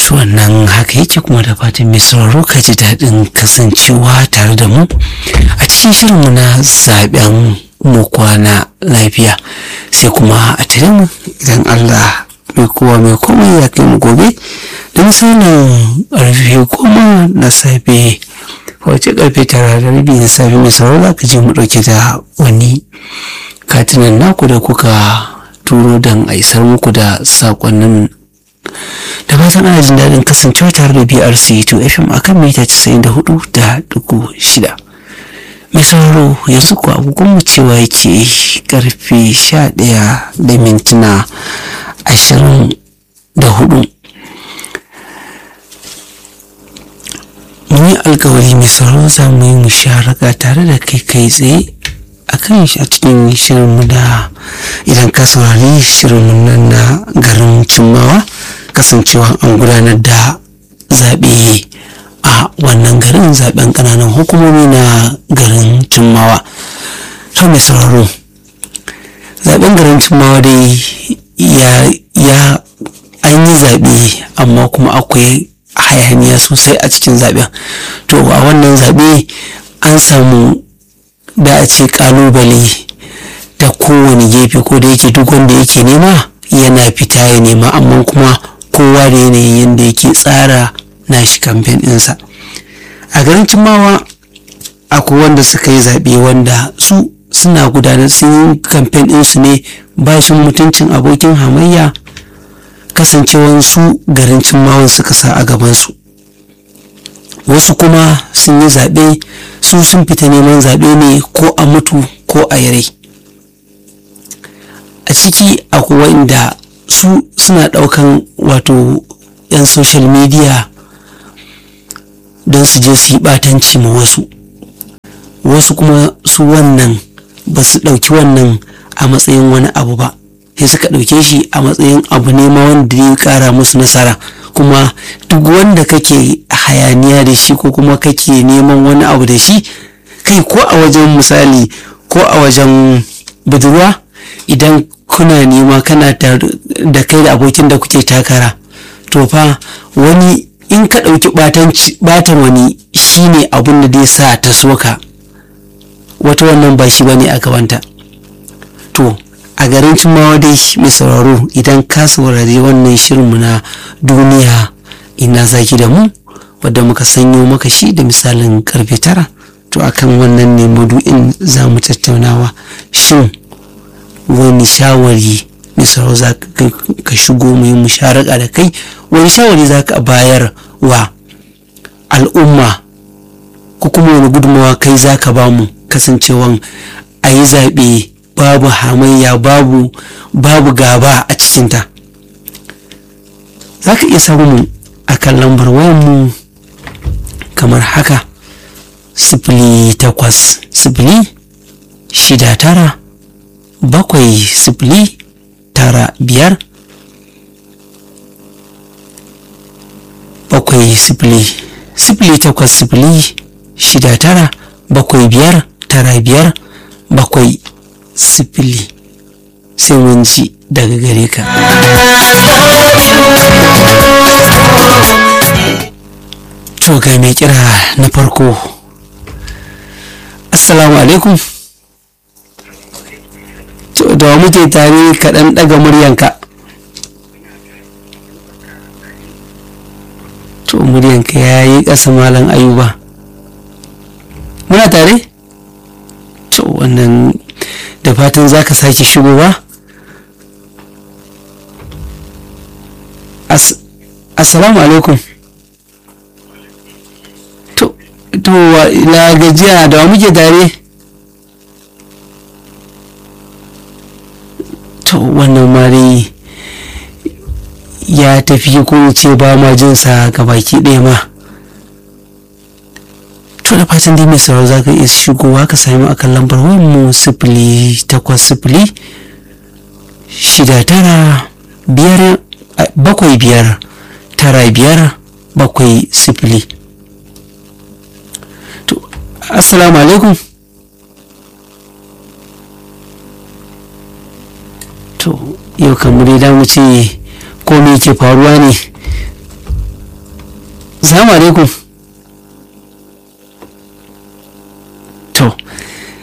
to wannan haka yake kuma da fatan mai sauraro ka ji daɗin kasancewa tare da mu a cikin shirinmu na zaben mu kwana lafiya sai kuma a tare mu idan Allah mai kowa mai komai ya kai mu gobe da misalin ƙarfe goma na safe wace ƙarfe tara da rabi na safe mai sauraro za ka je mu ɗauke da wani katinan naku da kuka turo don a isar muku da saƙonnin da fatan ana jin daɗin kasancewa tare da brc 2 fm akan mita 94 da dugu shida mai sauraro yanzu ko agogon mu cewa yake karfe 11 da mintuna 24 mun yi alkawari mai sauraro za mu yi musharaka tare da kai kai tsaye a kan shi a cikin shirinmu da idan ka saurari shirinmu nan na garin cimmawa kasancewa an gudanar da zaɓe a wannan garin zaɓen ƙananan hukumomi na garin cimmawa to mai sauraro zaɓen garin cimmawa dai ya ya an yi zaɓe amma kuma akwai hayaniya sosai a cikin zaɓen to a wannan zaɓe an samu da a ce ƙalubale da kowane gefe ko da yake duk wanda yake nema yana fita ya nema amma kuma kowa da yanayin yadda yake tsara nashi kamfen ɗinsa a garin cimawa akwai wanda suka yi zaɓe wanda su suna gudanar sun yi kamfen ɗinsu ne ba shi mutuncin abokin hamayya kasancewan su garin cimawan suka sa a gabansu wasu kuma sun yi zaɓe su sun fita neman zaɓe ne ko a mutu ko a yare a ciki akwai wanda su suna ɗaukan wato 'yan social media don su je su yi ɓatanci ma wasu wasu kuma su wannan ba su ɗauki wannan a matsayin wani abu ba sai suka ɗauke shi a matsayin abu ne ma wanda ya ƙara musu nasara kuma duk wanda kake hayaniya da shi ko kuma kake neman wani abu da shi kai ko a wajen misali ko a wajen budurwa idan kuna nema kana da kai da abokin da kuke takara to fa wani in ka ɗauki ɓatan wani shine abun da zai sa ta soka wata wannan ba shi bane a gabanta to a garin cimawa dai mai sauraro idan ka saurari wannan shirinmu na duniya ina zaki da mu wadda muka sanyo maka shi da misalin karfe tara to akan wannan ne madu'in za mu tattaunawa shin wani shawari mai sauraro za ka shigo mu yi musharaka da kai wani shawari za ka bayar wa al'umma ko kuma wani gudunmawa kai za ka ba mu kasancewan a yi zaɓe babu hamayya babu babu gaba a cikinta za ka iya samun a kan lambar wayanmu kamar haka sifili takwas sifili shida tara bakwai sifili tara biyar bakwai sifili sifili takwas sifili shida tara bakwai biyar tara biyar bakwai sifili sai mun ji daga gare ka to ga mai kira na farko assalamu alaikum to da muke tare kaɗan ɗaga muryanka to muryanka ya yi ƙasa malam ayuba muna tare to wannan da fatan za ka sake shigowa assalamu alaikum to to na gajiya da muke tare to wannan mari ya tafi ko ce ba ma jinsa ga baki ɗaya ma to da fatan dai mai sauraro za ka iya shigowa ka sami akan lambar mu sifili takwas sifili shida tara biyar bakwai biyar tara biyar bakwai sifili to assalamu alaikum to yau kamar dai da mu ce ko me ke faruwa ne assalamu alaikum